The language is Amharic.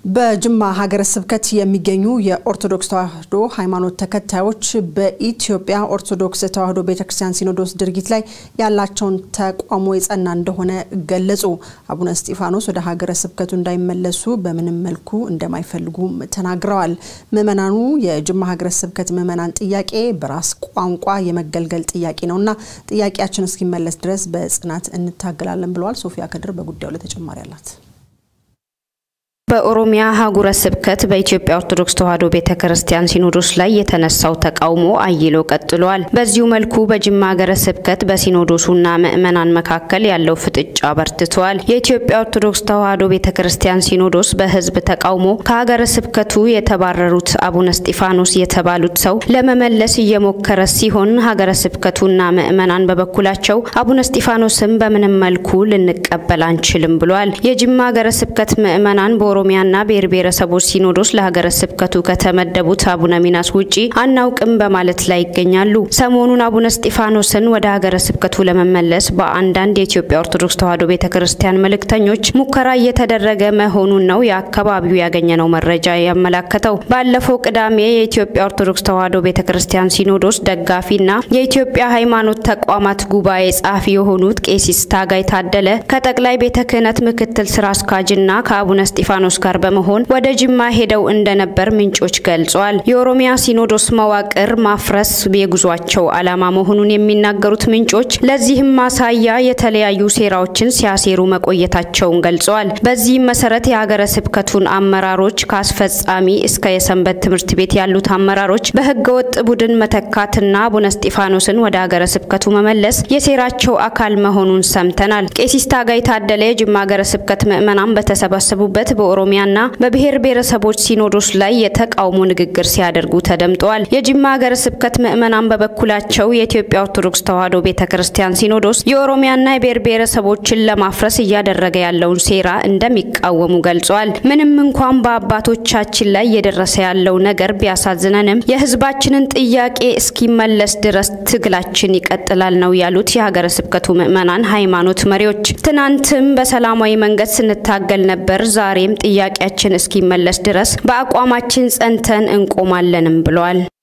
በጅማ ሀገረ ስብከት የሚገኙ የኦርቶዶክስ ተዋሕዶ ሃይማኖት ተከታዮች በኢትዮጵያ ኦርቶዶክስ ተዋሕዶ ቤተክርስቲያን ሲኖዶስ ድርጊት ላይ ያላቸውን ተቃውሞ የጸና እንደሆነ ገለጹ። አቡነ እስጢፋኖስ ወደ ሀገረ ስብከቱ እንዳይመለሱ በምንም መልኩ እንደማይፈልጉም ተናግረዋል። ምዕመናኑ የጅማ ሀገረ ስብከት ምዕመናን ጥያቄ በራስ ቋንቋ የመገልገል ጥያቄ ነውና ጥያቄያችን እስኪመለስ ድረስ በጽናት እንታገላለን ብለዋል። ሶፊያ ከድር በጉዳዩ ላይ ተጨማሪ አላት። በኦሮሚያ ሀገረ ስብከት በኢትዮጵያ ኦርቶዶክስ ተዋሕዶ ቤተ ክርስቲያን ሲኖዶስ ላይ የተነሳው ተቃውሞ አይሎ ቀጥሏል። በዚሁ መልኩ በጅማ ሀገረ ስብከት በሲኖዶሱና ምዕመናን መካከል ያለው ፍጥጫ በርትቷል። የኢትዮጵያ ኦርቶዶክስ ተዋሕዶ ቤተ ክርስቲያን ሲኖዶስ በሕዝብ ተቃውሞ ከሀገረ ስብከቱ የተባረሩት አቡነ እስጢፋኖስ የተባሉት ሰው ለመመለስ እየሞከረ ሲሆን ሀገረ ስብከቱና ምዕመናን በበኩላቸው አቡነ እስጢፋኖስም በምንም መልኩ ልንቀበል አንችልም ብሏል። የጅማ ሀገረ ስብከት ምዕመናን ኦሮሚያና ብሔር ብሔረሰቦች ሲኖዶስ ለሀገረ ስብከቱ ከተመደቡት አቡነ ሚናስ ውጪ አናውቅም በማለት ላይ ይገኛሉ። ሰሞኑን አቡነ እስጢፋኖስን ወደ ሀገረ ስብከቱ ለመመለስ በአንዳንድ የኢትዮጵያ ኦርቶዶክስ ተዋሕዶ ቤተ ክርስቲያን መልእክተኞች ሙከራ እየተደረገ መሆኑን ነው የአካባቢው ያገኘነው መረጃ ያመላከተው። ባለፈው ቅዳሜ የኢትዮጵያ ኦርቶዶክስ ተዋሕዶ ቤተ ክርስቲያን ሲኖዶስ ደጋፊና የኢትዮጵያ ሃይማኖት ተቋማት ጉባኤ ጸሐፊ የሆኑት ቄሲስ ታጋይ ታደለ ከጠቅላይ ቤተ ክህነት ምክትል ስራ አስኪያጅና ከአቡነ እስጢፋኖስ ጋር በመሆን ወደ ጅማ ሄደው እንደነበር ምንጮች ገልጸዋል። የኦሮሚያ ሲኖዶስ መዋቅር ማፍረስ የጉዟቸው ዓላማ መሆኑን የሚናገሩት ምንጮች ለዚህም ማሳያ የተለያዩ ሴራዎችን ሲያሴሩ መቆየታቸውን ገልጸዋል። በዚህም መሰረት የሀገረ ስብከቱን አመራሮች ከአስፈጻሚ እስከ የሰንበት ትምህርት ቤት ያሉት አመራሮች በህገወጥ ቡድን መተካትና አቡነ እስጢፋኖስን ወደ ሀገረ ስብከቱ መመለስ የሴራቸው አካል መሆኑን ሰምተናል። ቄሲስ ታጋይ ታደለ የጅማ ሀገረ ስብከት ምዕመናን በተሰባሰቡበት በኦሮሚያና በብሔር ብሔረሰቦች ሲኖዶስ ላይ የተቃውሞ ንግግር ሲያደርጉ ተደምጠዋል። የጅማ ሀገረ ስብከት ምዕመናን በበኩላቸው የኢትዮጵያ ኦርቶዶክስ ተዋሕዶ ቤተ ክርስቲያን ሲኖዶስ የኦሮሚያና የብሔር ብሔረሰቦችን ለማፍረስ እያደረገ ያለውን ሴራ እንደሚቃወሙ ገልጸዋል። ምንም እንኳን በአባቶቻችን ላይ እየደረሰ ያለው ነገር ቢያሳዝነንም የህዝባችንን ጥያቄ እስኪመለስ ድረስ ትግላችን ይቀጥላል ነው ያሉት የሀገረ ስብከቱ ምዕመናን ሃይማኖት መሪዎች። ትናንትም በሰላማዊ መንገድ ስንታገል ነበር ዛሬም ጥያቄያችን እስኪመለስ ድረስ በአቋማችን ጸንተን እንቆማለንም ብለዋል።